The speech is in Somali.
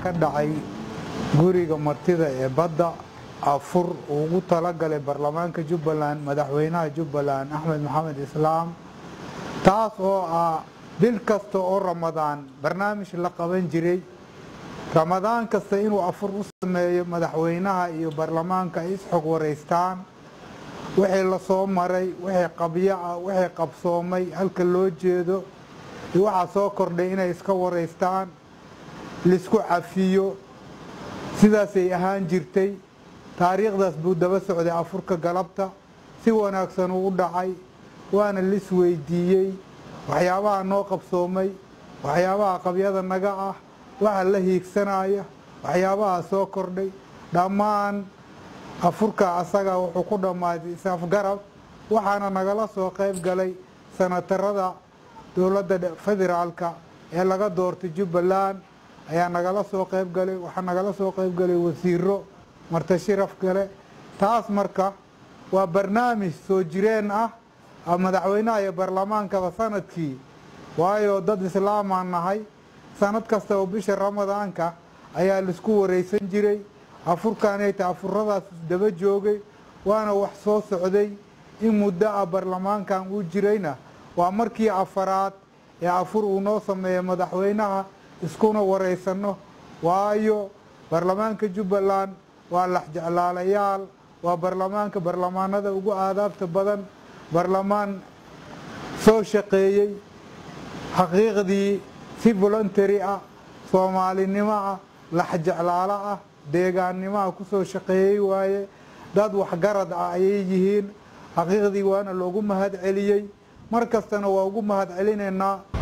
ka dhacay guriga martida ee badda afur uu ugu talagalay baarlamaanka jubbaland madaxweynaha jubbaland axmed maxamed islaam taas oo ah bil kasta oo ramadaan barnaamij la qaban jiray ramadaan kasta inuu afur u sameeyo madaxweynaha iyo baarlamaanka ay isxog wareystaan wixii lasoo maray wixii qabyo ah wixii qabsoomay halka loo jeedo iyo waxaa soo kordhay inay iska wareystaan laisku cafiyo sidaasay ahaan jirtay taariikhdaas buu daba socday afurka galabta si wanaagsan uu u dhacay waana lis weydiiyey waxyaabaha noo qabsoomay waxyaabaha qabyada naga ah waxa la hiigsanaya waxyaabaha soo kordhay dhammaan afurka asaga wuxuu ku dhammaaday isafgarab waxaana nagala soo qayb galay sanatarada dowladda federaalka ee laga doortay jubbaland ayaa nagala soo qayb galay waxaa nagala soo qayb galay wasiiro marti shiraf gale taas marka waa barnaamij soo jireen ah madaxweynaha iyo baarlamaankaba sanadkii waayo dad islaamaan nahay sanad kasta oo bisha ramadaanka ayaa laisku wareysan jiray afurkaanayta afuradaas daba joogay waana wax soo socday in muddo ah baarlamaankan uu jirayna waa markii afaraad ee afur uu noo sameeya madaxweynaha iskuna wareysano waayo baarlamaanka jubbaland waa laxjeclaalayaal waa baarlamaanka baarlamaanada ugu aadaabta badan baarlamaan soo shaqeeyey xaqiiqdii si voluntary ah soomaalinimo ah laxjeclaalo ah deegaannimo ah kusoo shaqeeyey waaye dad waxgarad ah ayay yihiin xaqiiqdii waana loogu mahad celiyey mar kastana waa ugu mahad celinaynaa